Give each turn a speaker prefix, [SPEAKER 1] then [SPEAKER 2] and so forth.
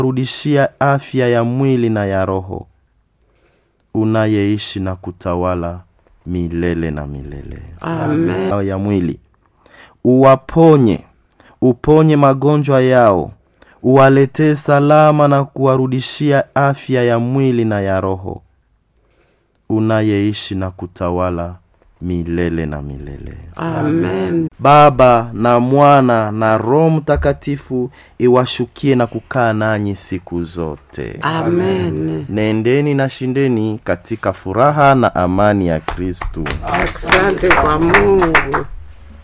[SPEAKER 1] rudishia afya ya mwili na ya roho, unayeishi na kutawala milele na milele.
[SPEAKER 2] Amen.
[SPEAKER 1] ya mwili uwaponye, uponye magonjwa yao, uwaletee salama na kuwarudishia afya ya mwili na ya roho, unayeishi na kutawala milele na milele.
[SPEAKER 2] Amen.
[SPEAKER 1] Baba na Mwana na Roho Mtakatifu iwashukie na kukaa nanyi siku zote.
[SPEAKER 2] Amen.
[SPEAKER 1] Nendeni na shindeni katika furaha na amani ya Kristu.
[SPEAKER 2] Asante kwa Mungu.